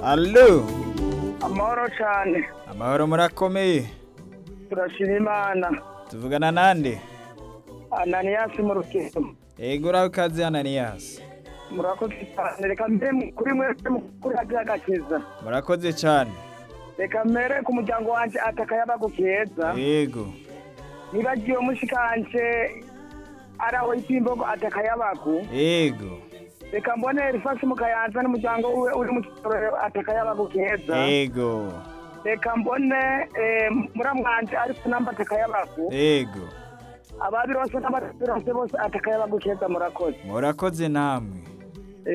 Allo amahoro cyane amahoro murakomeye turashima imana tuvugana nande ananiyasi mu rukiko yego uraho ikaze ananiyasi murakoze cyane reka mbere mu- kuri mwese mukuri hajya agakiza murakoze cyane reka mbere ku muryango wanjye atakayabagu keza yego nibagiwe mushikanje araho itimbogo atakayabagu yego reka mbone erifasi mu kayanza n'umuryango we uri mu kitorero atakayabagu keza yego reka mbone eh, muramwanje ari ku namba atakayabagu yego ababirose n'abatirose bose atakayabagu keza murakoze murakoze namwe